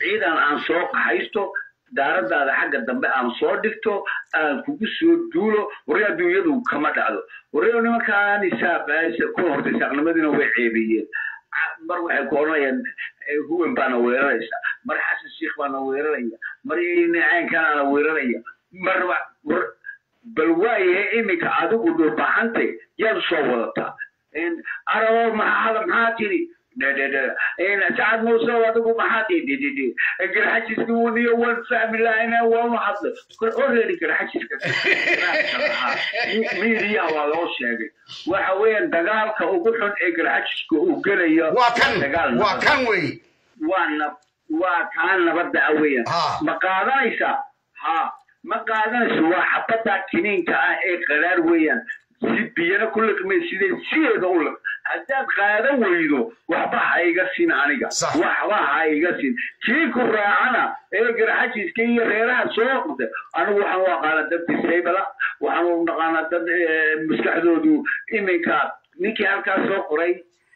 ciidan aan soo qaxaysto daaradaada xagga dambe aan soo dhigto aan kugu soo duulo warri adduunyadu kama dhacdo warri nimankaan isaaq ku horta isaaqnimadiina way ceebiyeen mar waxay ku odhanayaan huwen baana weeraraysa mar xasan sheikh baana weeraraya mar caynkaanaana weeraraya mar bal waayahe iminka adigu dhulbaxantay yaad soo wadataa arabo maxaa maxaa tiri sacad muuse adigu maxaa tidhi garxajiska waniyo waan fahmi lahayna waanu hadlay already garxajiska miidiyaha waa loo sheegay waxa weeyaan dagaalka ugu xun ee garxajiska uu gelayo waa kan waa kan wey waa waa kaa nabadda ah weeyaan ma qaadanaysa ha ma qaadanayso waa xabadda kiniinka ah ee qaraar weeyaan si biyana ku liqmay sidee sideeda u liq haddaad qaadan weydo waxba ha iga sin aniga waxba ha iga sin kii ku raacana ee garxajiska iyo reeraha soo qda anigu waxaan u aqaana dad disaybala waxaan u naqaanaa dad maskaxdoodu iminka ninkii halkaa soo qoray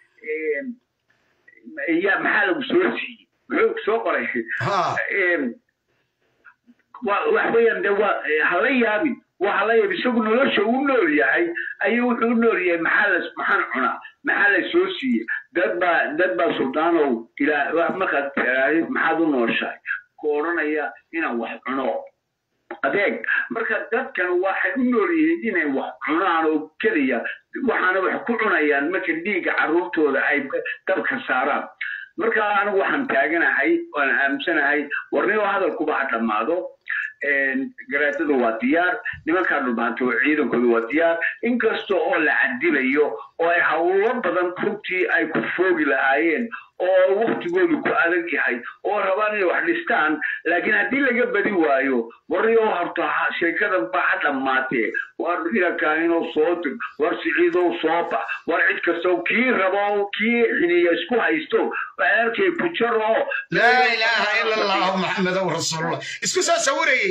ya maxaa lagu soo siiyey muxuu soo qoray wax weeyaan de waa hala yaabin waxa la yaab isagu nolosha uu nool yahay ayuu wuxuu u nool yahay maxaa la maxaan cunaa maxaa la soo siiyey dad baa dad baa suldaanow ilaa markaad tiraahid maxaad u nooshahay ku odhanaya inaan wax cuno adeeg marka dadkan waxay u nool yihiin inay wax cunaan oo keliya waxaana wax ku cunayaan marka dhiigga carruurtooda ay dabka saaraan marka anigu waxaan taaganahay waan aaminsanahay warnimo hadalkuba ha dhammaado garaadadu waa diyaar nimankaa dhulbaanto ciidankoodu waa diyaar inkasta oo la cadilayo oo ay hawlo badan runtii ay ku foogi lahaayeen oo waktigoodu ku adag yahay oo rabaan inay wax dhistaan laakiin haddii laga badi waayo warrioo horta sheekadan ba ha dhammaatee war irankaanino soo dig war siciidow soo bax war cid kastow kii rabo kii xiniya isku haysto arkay bujar oo laa ilaaha ila allahu maxamedow rasuulullah isku soo sawirayey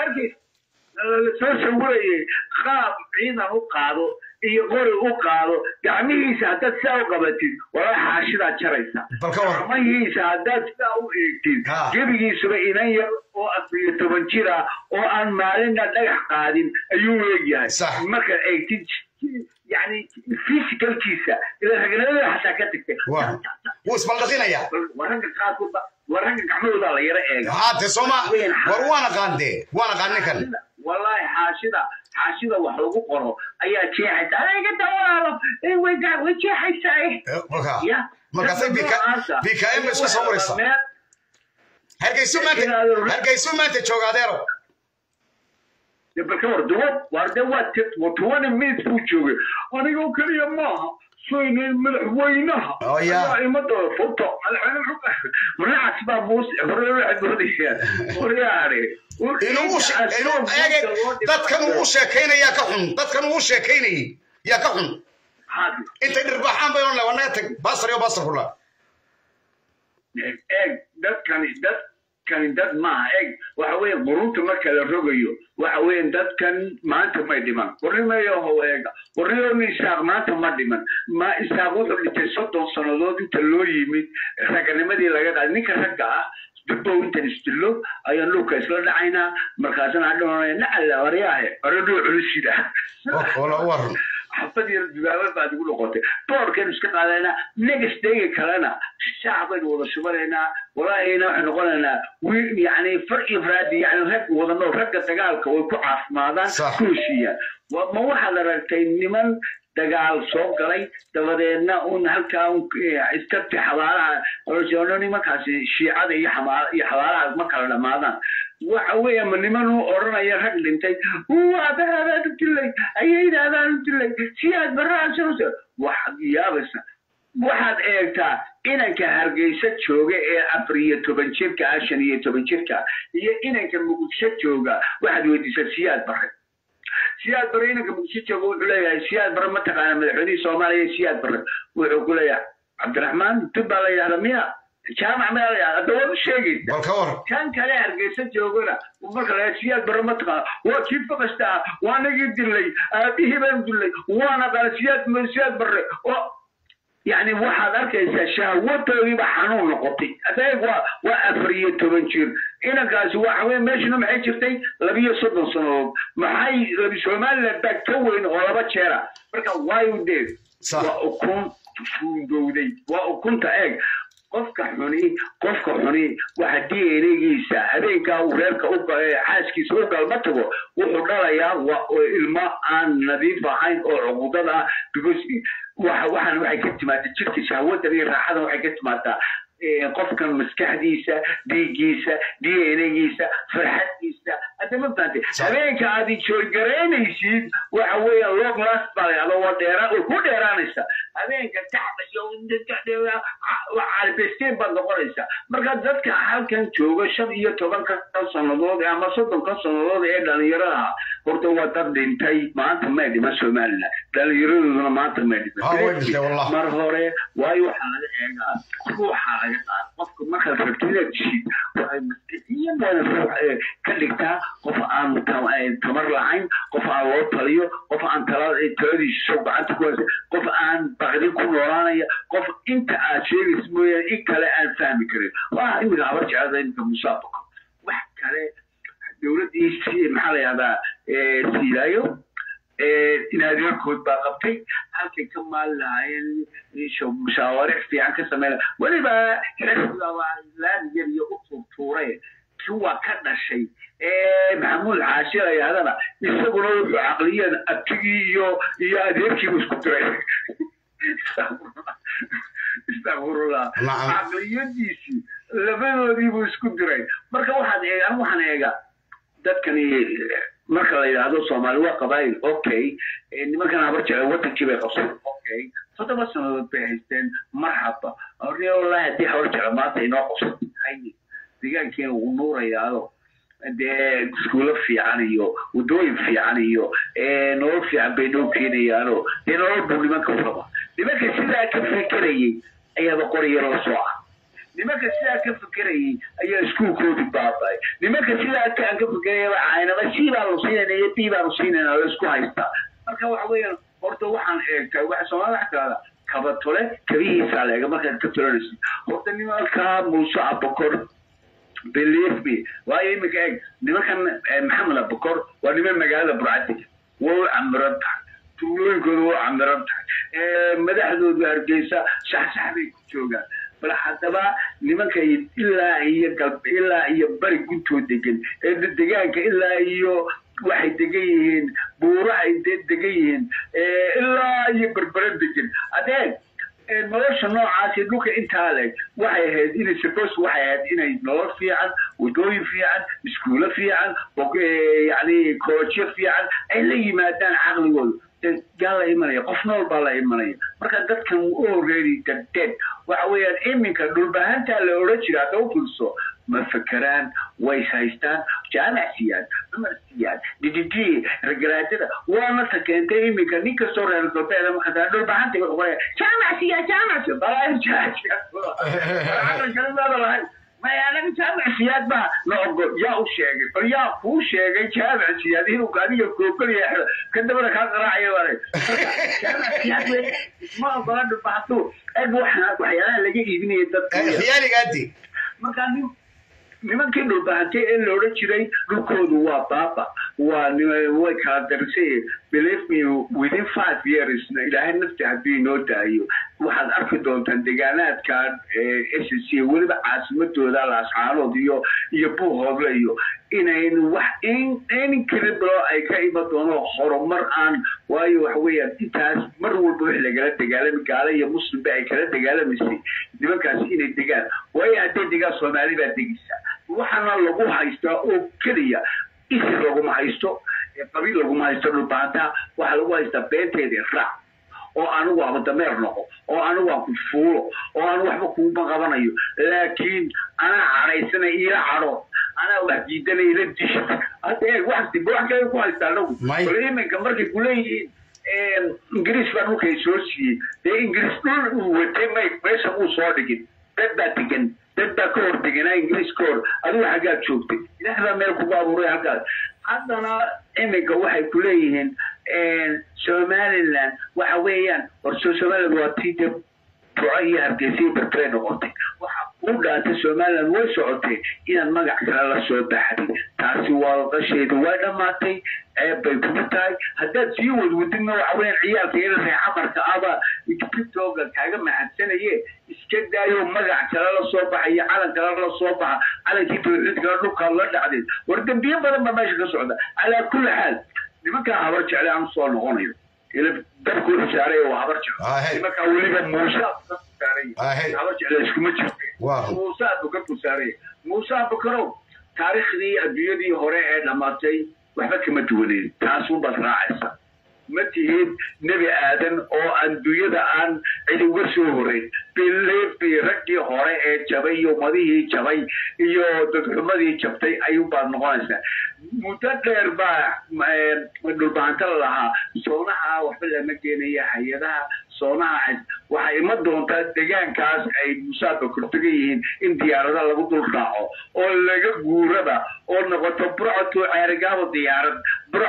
soo sawirayey qaab ciidan u qaado iyo qori u qaado gacmihiisa haddaad sidaa u qabatid walaa xaashidaa jaraysa gacmahiisa haddaad sidaa u eegtid gebigiisuba inan yar oo afariyo toban jira oo aan maalinna dhagax qaadin ayuu eegyahay markaad eegtid yani physicalkiisa ila ragnimada xataa ka tagtay wuu isbaldhaqinaya waragga qaarkood waragga gacmahooda la yaro eega haate sooma war waan aqaan dee waan aqaan ninkan wallahi xaashida xaashida wax lagu qoro ayaa jeexaysa aniga dawaalo way jeexaysaa markaasay bkm ba isku sawiraysa hargeysu maanta hargeysu maanta jooga adeero balka war duwo war de waa twenty minutes buu joogay anigoo keliya maaha soynay madaxweynaha ayaa imada foto madaxweyne baa muuse hore waxay moodayaan horyaare dadkan uu sheekaynaya ka xun dadkan uu sheekaynayay yaa ka xun intay dhirbaxaan bay odhan wanaga tag basar iyo basar kula eeg dadkani dadkani dad maaha eeg waxa weeye qurunta marka la rogayo waxa weeye dadkan maanta may dhiman warnimayaho eega warniyo isaaq maanta ma dhiman ma isaaq wuxuu dhintay soddon sannadood inta loo yimid raganimadii laga qaaday ninka ragga ah dibbow intan isdillo ayaan dhulka isla dhacaynaa markaasana adhoonaya nacalla waryaahe oradhuu culusida xafad yar dubaabad baad igu noqotay boorkaynu iska qaadaynaa next dayga kalena shacab baynu wada shubanaynaa walaahina waxay noqonaynaa wiil yani far iyo faraadi yani rag wadano ragga dagaalka way ku caafimaadaan ku heshiiyaan ma waxaad aragtay niman dagaal soo galay dabadeedna un halkaa iskabti xabaalaha nimankaasi shiicada iyo xabaalaha ma kala dhamaadaan waxa weeye ma niman u odhanaya rag dhintay abahaadaan u dilay ayaydaadaan u dilay si aad baraasan waxaad yaabaysa waxaad eegtaa inanka hargeysa jooga ee afar iyo toban jirka ah shan iyo toban jirka iyo inanka muqdisho jooga waxaad weydiisaa siyaad bare siyaad bare inanka muqdisho jooga wuxuu leeyahay siyaad bare mataqaana madaxweynihii soomaaliya siyaad bare wuxuu ku leeyahay cabdiraxmaan dib baa la yidhahda miya jaamac miyaa la yidhahda hadda waad u sheegaysa kan kale hargeysa joogana marka la siyaad bare mataqaana waa kii faqasta ah waa nagii dilay aabihii baan dilay waana qala siyaad siyaad bare oo yani waxaad arkaysaa shahwadoodiiba xanuun noqotay adeeg waa waa afar iyo toban jir inankaasi waxa weye meeshuna maxay jirtay labiyo soddon sannadood maxay labi somaliland baa ka weyn oo laba jeera marka waayu dee waa ukun fuudowday waa ukunta eeg qofka xuni qofka xuni waxa d n giisa habeenkaa uu reerka xaaskiisa u galma tago wuxuu dhalayaa waa ilmo aan nadiif ahayn oo cuqudad ah because waxaan waxay ka timaadaa jirka shahwadan iyo raaxadan waxay ka timaadaa qofkan maskaxdiisa dhiiggiisa d n giisa farxaddiisa hadda ma fahamtay habeenka aad joogaraynaysid waxa weeya long last baa layahdo waa dheera way ku dheeraanaysa habeenka taxda iyo carbesteen baad noqonaysa marka dadka halkan jooga shan iyo tobanka sannadood ama soddonka sannadood ee dhalinyarada horta waa dad dhintay maanta may dhiman somaliland dhalinyaradoduna maanta may dhiman mar hore waayo waxaa laga eegaa ruuxa laga qaada qofka markaad rabto inaad dishid waxay maskixiyan ruux ka dhigtaa qof aan tamar lahayn qof aan loo taliyo qof aan taladiisa soo gacanta ku haysa qof aan baqdin ku noolaanaya qof inta aad sheegaysa mooyaane in kale aan fahmi karin waa imika habar jeclada imika musaabaqo wax kale dowladdii maxaa la yahdaa siilaayo inaadeerkood baa qabtay halkay ka maali lahaayeen mushaawaric fiican ka sameyna weliba laamigan iyo u tuurtuure kuwa ka dhashay maxamuud xaashi la yidhahdana isaguna wuxuu caqliyan abtigii iyo iyo adeerkiibu isku diray istakfirullah caqliyadiisii labadoodiibuu isku diray marka waxaad eegaan waxaan eegaa dadkani marka la yidhaahdo soomaali waa qabaayil okay nimankan habar jecel wadankii bay qabsadeen okay toddoba sannadood bay haysteen marxaba wallahi haddii habar jecel maanta inoo qabsatay haye deegaankeena wuu nuurayaado dee iskuulo fiican iyo waddooyin fiican iyo nolol fiican bay noo keenayaano dee nolol buu nimanka raba nimanka sidaa ka fekerayay ayaaba qoriyaro soo ah nimanka sidaa ka fekerayay ayaa iskuulkoodii baabay nimanka sidaa kaan ka fekerayaba caynaba c baanu siinayna iyo b baanu siinayna la isku haystaa marka waxa weeyaan horta waxaan eegtay waxa soomaalida wax kalada kaba tole kabihiisaa leega markaad ka tolanaysid horta nimanka muuse abakor believe me waayo iminka eeg nimankan maxamed abakor waa niman magaalada burcadiga waa u camiran tahay tuulooyinkooda waa u camiran tahay madaxdooda hargeysa shaxshax bay ku joogaan bal haddaba nimanka ilaa iyo galb ilaa iyo bari guntoo degan ee degaanka ilaa iyo waxay degan yihiin buurahay degan yihiin ilaa iyo berbere degan adeeg nolosha noocaasi dhulka intaa leg waxay ahayd inay suppose waxay ahayd inay nolol fiican wadooyin fiican iskuulo fiican yani koolojyo fiican ay la yimaadaan caqligooda yaa la imanaya qof nool baa la imanaya marka dadkan already dead waxa weeyaan iminka dhulbahantaa la odhan jira hadda u filso ma fekeraan way haystaan jaamac siiyaan dumar siiyaan dididi ragaraadada waana ta keentay iminka nin kastoo reer galbeeda markaa dhulbahanta wuxuu qoraya jaamac siya jaamac siya balaa jaamac lahayn maya anaga jaamac siyaad baa la ogo yaa u sheegay bal yaa kuu sheegay jaamac siyaad inuu adiga koogolaya ka dabana kaa qaraacaya wale jaamac siyaad we ma ogola dhulbahantu eg waxaa waxyaalaha laga iibinaya dadka khiyaaligaadi markaa nin nimankii dhulbahantay ee la odhan jiray dhulkoodu waa baaba waa way kala darisay believe me within five years ilaahay nafti haddii inoo daayo waxaad arki doontaan deegaanaadkan s c weliba caasimadooda laascaanood iyo iyo buuhoodle iyo inayn wax incredible ay ka iman doono horumar aan waayo waxa weeyaan intaas mar walba wix lagala dagaalami gaala iyo muslimba ay kala dagaalamaysay nimankaasi inay degaan waayo hadday degaan soomaali baa degaysa waxaana lagu haystaa oo keliya isir laguma haysto qabiil laguma haysto dhulbaantaa waxaa lagu haystaa beenteeda raac oo anigu ama dameer noqo oo anigu aan ku fuulo oo aan waxba kuuma qabanayo laakiin anaa cadhaysana ila cadho anaa wax diidana ila disha hadda eeg wax dib wax kale ku haystaa anagu bal iminka markay kuleeyihiin ingiriis baa dhulkay soo siiyey dee ingiriis dhul uu watay may meesha uu soo dhigin dad baa degan dad baa ka hor deganaa ingiriis ka hor adigu xaggaad joogtay ilaah baa meel kugu abuuray halkaas haddana iminka waxay ku leeyihiin somaliland waxa weeyaan horso somaliland waa tii de burco iyo hargeysa iyo berbere noqotay waxa kuu dhaantay somaliland way socotay inaad magac kale la soo baxday taasi waadasheedu way dhammaatay ceeb bay kuma tahay haddaad sii wadwadidna waxa weeyaan ciyaalka iyada reexamarka aba tiktoka kaaga mahadsanaye iska daayo magac kale la soo baxa iyo calan kale la soo baxa calankii tawxiidkala dhulkaad la dhacdeen war dembiye badan baa meesha ka socda calaa kulli xaal nimankaa habar jecle aan soo noqonayo ila dabku saaray waa habar jecel nimankaa weliba muuse saaray habar jecle iskuma jirte muuse abuka ku saaray muuse abukarow taariikhdii adduunyadii hore ee dhammaatay waxba kama duwaneyn taasunbaad raacaysa ma tihid nebi aadan oo adduunyada aan cid uga soo horeyn bilebi raggii hore ee jabay iyo umadihii jabay iyo dadxumadii jabtay ayuunbaad noqonaysaa muddo dheer baa dhulbahanta la lahaa soonaha waxba lama geenaya hay-adaha soonaha waxay ima doontaa degaankaas ay musaaba kortagan yihiin in diyaarada lagu dul raaco oo laga guuraba oo noqoto burcoto ceerigaabo diyaarad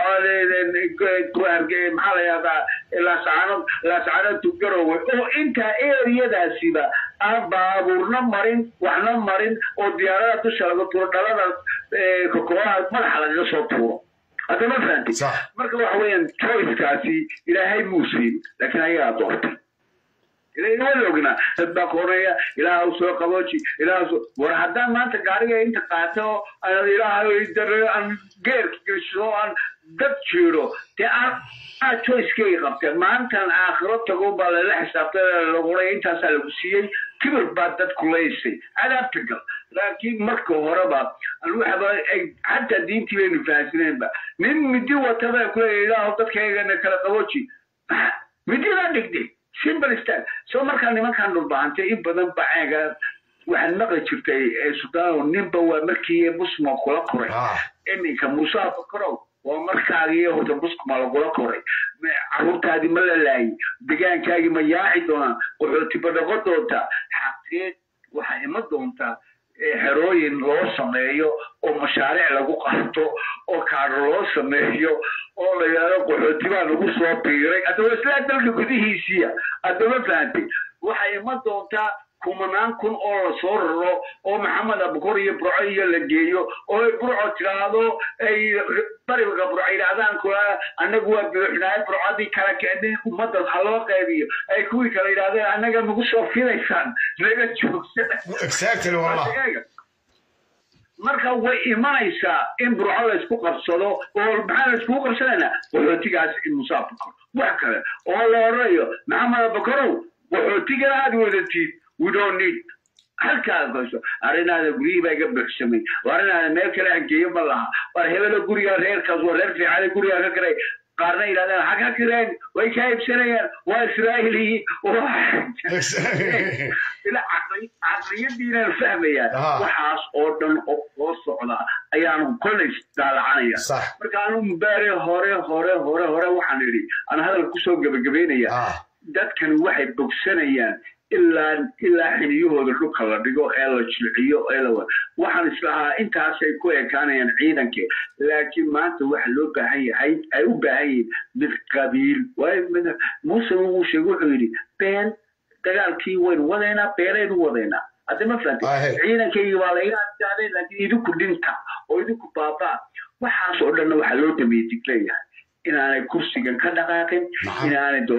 burco maxaa la yahdaa laascaanood laascaanood tugarowe oo intaa eriyadaasiba aan baabuurna marin waxna marin oo diyaarada dusha laga tuuro dhalada kokobaha madaxa lagaga soo tuuro hadda ma fahanti marka waxa weeyaan choicekaasi ilaahay muu siin laakiin ayagaa doortay ilaa ognaa dad baa koonaya ilaaha u soo qabooji ilaaha soo war haddaan maanta gaariga inta qaato aan ilaaha aan geerka gesho aan dad jiiro dee aan aa choicekay qabteen maantan aakhiro tago baa lala xisaabtay laguray intaasaa lagu siiyey kibir baa dadku laysay cadaabta gal laakiin marka horeba waxaba xataa diintii baynu fahansaneenba nin midi wataba kuleeya ilaahu dadkaygana kala qabooji mididaa dhigdhig simple stand soo markaa nimankan dhulbahantay in badan baceega waxaad maqli jirtay sultaano ninba waa markii busma kula koray iminka muuse abakarow waa markaagii horta buskuma lagula koray caruurtaadii ma la laayay degaankaagii ma yaaci doonaan qaxootiba noqon doontaa xaqiiq waxaa ima doontaa xerooyin loo sameeyo oo mashaariic lagu qarto oo kaadho loo sameeyo oo la yidhahdo qaxootibaa lagu soo biiray haddaba islaa dalka gudihiisiya haddama fahantay waxay ima doontaa kumanaan kun oo lasoo raro oo maxamed abukor iyo burco iyo la geeyo oo ay burco tiraahdo ay bariga burco yidhahdaan kula annagu waa buuxnaay burcadii kala keenay ummadda ha loo qaybiyo ay kuwii kale yidhahdeen annaga nagu soo filaysaan naga joogsada marka way imanaysaa in burco laysku qabsado oo maxaa layskugu qabsanaynaa qaxootigaas in muuse abukor wax kale oo la odhanayo maxamed abukorow qaxootigana aad wadatid we don't need halkaa goyso arrinaada guryihii baa iga buuxsamay arrinaada meel kale aan geeyo ma laha war hebelo guriga reerkaas waa reer fiicada guriga ka kiray qaarna yidhahdeen ha ka kireen way kaa iibsanayaan waa israa'iiliyi caqliyadiinaan fahmayaan waxaas oo dhan oo socda ayaanu kolley daalacanaya marka anu mubaare hore hore hore hore waxaan idhi aan hadalka kusoo gebagabeynaya dadkan waxay bogsanayaan ilaa ilaa xiniyahooda dhulka la dhigo ee la jilciyo ee la waxaan islahaa intaasay ku ekaanayaan ciidanka laakiin maanta waxa loo baahan yahay ay u baahan yihiin mid qabiil muuse wuu sheegay wuxuu yidhi been dagaalkii waynu wadaynaa beenaynu wadaynaa hadda ma fahanti ciidankaygii waa layga adkaaday laakiin idinku dhinta oo idinku baabaa waxaas oo dhanna waxaa loo dameeyey digleeyahay inaanay kursigan ka dhaqaaqin inaanay